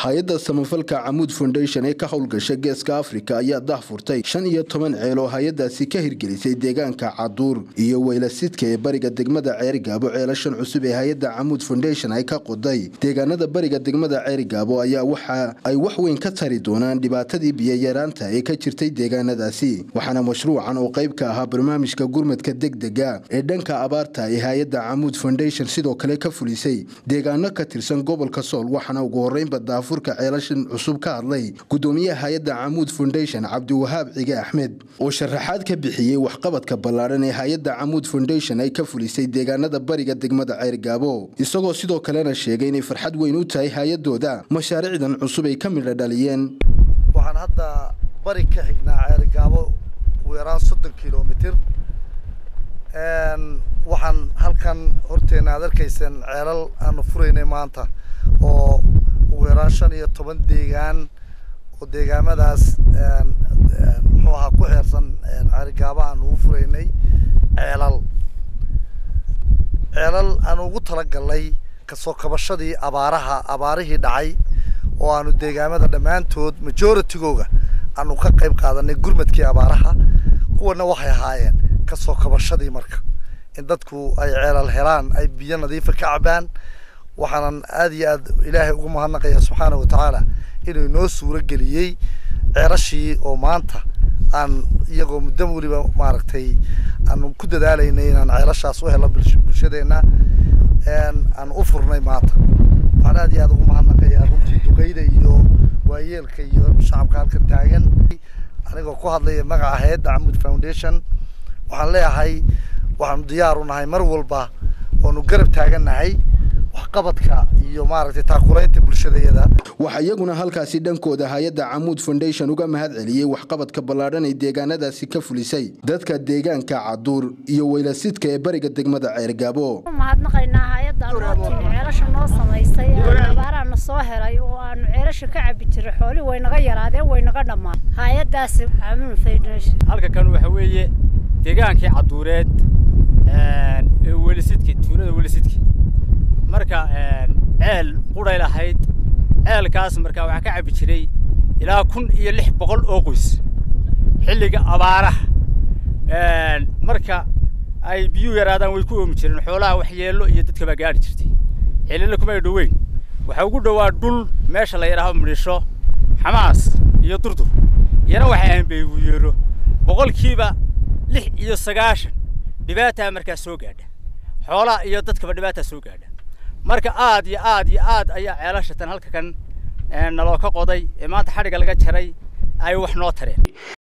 hay-adda samafalka camuud foundation ee ka howlgasha geeska afrika ayaa dah furtay shan iyo toban ceel oo hay-adaasi ka hirgelisay deegaanka caduur iyo weylasidka ee bariga degmada ceerigaabo ceelashan cusub ee hay-adda camuud foundation ay ka qoday deegaanada bariga degmada ceerigaabo ayaa waxa ay wax weyn ka tari doonaan dhibaatadii biyayaraanta ee ka jirtay deegaanadaasi waxaana mashruucan oo qayb ka ahaa barnaamijka gurmadka degdega ee dhanka abaarta ee hay-adda camuud foundation sidoo kale ka fulisay deegaano ka tirsan gobolka sool waxaana ugu horeynba daafurka ceelashan cusub ka hadlay gudoomiyaha hay-adda camuud foundation cabdiwahaab cige axmed oo sharaxaad ka bixiyey waxqabadka ballaadhan ee hay-adda camuud foundation ay ka fulisay deegaanada bariga degmada ceyrgaabo isagoo sidoo kalena sheegay inay farxad weyn u tahay hay-adooda mashaariicdan cusub ay ka midha dhaliyeen waxaan hadda bari ka xignaa ceerigaabo ugu yaraan soddon kilomitir waxaan halkan horteena aad arkayseen ceelal aanu furaynay maanta oo ugu yaraan shan iyo toban deegaan oo deegaamadaas muxuu ahaa ku xeersan ceerigaabo aanu ugu furaynay ceelal ceelal aanu ugu talagalnay kasoo kabashadii abaaraha abaarihii dhacay oo aanu deegaamada dhammaantood majoritygooga aanu ka qayb qaadanay gurmadkii abaaraha kuwana waxay ahaayeen kasoo kabashadii marka in dadku ay ceelal helaan ay biyo nadiifa ka cabaan waxaanan aada iyo aad ilaahay ugu mahadnaqaya subxaana watacaala inuu inoo suuro geliyey ceelashii oo maanta aan iyagoo muddo weliba maaragtay aanu ku dadaalaynay inaan ceelashaas u helo bulshadeena aan u furnay maanta waxaan aad iyo aad ugu mahadnaqayaa runtii duqeyda iyo waayeelka iyo shacabka halkan taagan anigoo ku hadlaya magaca hay-adda camuud foundation waxaan leeyahay waxaanu diyaar u nahay mar walba oonu garab taagannahay waxqabadka iyo maaragtay taakulaynta bulshadayada waxaa iyaguna halkaasi dhankooda hay-adda camuud foundation uga mahad celiyey waxqabadka ballaadhan ay deegaanadaasi ka fulisay dadka deegaanka caduur iyo weylasidka ee bariga degmada ceergaabo mahadnaqaynaa hay-adda anootini ceelasha noo samaysay abaaraana soo helay oo aanu ceelasha ka cabi jiray xoolihii way naga yaraadeen way naga dhammaan hay-addaasi camuud foundation halka kan waxa weeye deegaankii caduureed ee welisidki tuulada welisidki marka ceel quray lahayd ceelkaas markaa waxaa ka cabbi jiray ilaa kun iyo lix boqol oo qoys xilliga abaaraha marka ay biyuu yaraadaan way ku oomi jireen xoolaha waxyeello iyo dadka baa gaadhi jirtay xillina kumay dhoweyn waxaa ugu dhowaa dhul meesha la yidhaaho midhisho xamaas iyo durdur iyana waxay ahayn baygu yeero boqolkiiba lix iyo sagaashan dhibaataa markaa soo gaadha xoolaha iyo dadkaba dhibaataa soo gaadha marka aad iyo aad iyo aad ayaa ceelashatan halka kan naloo ka qoday ee maanta xadhigga laga jaray ay wax noo tareen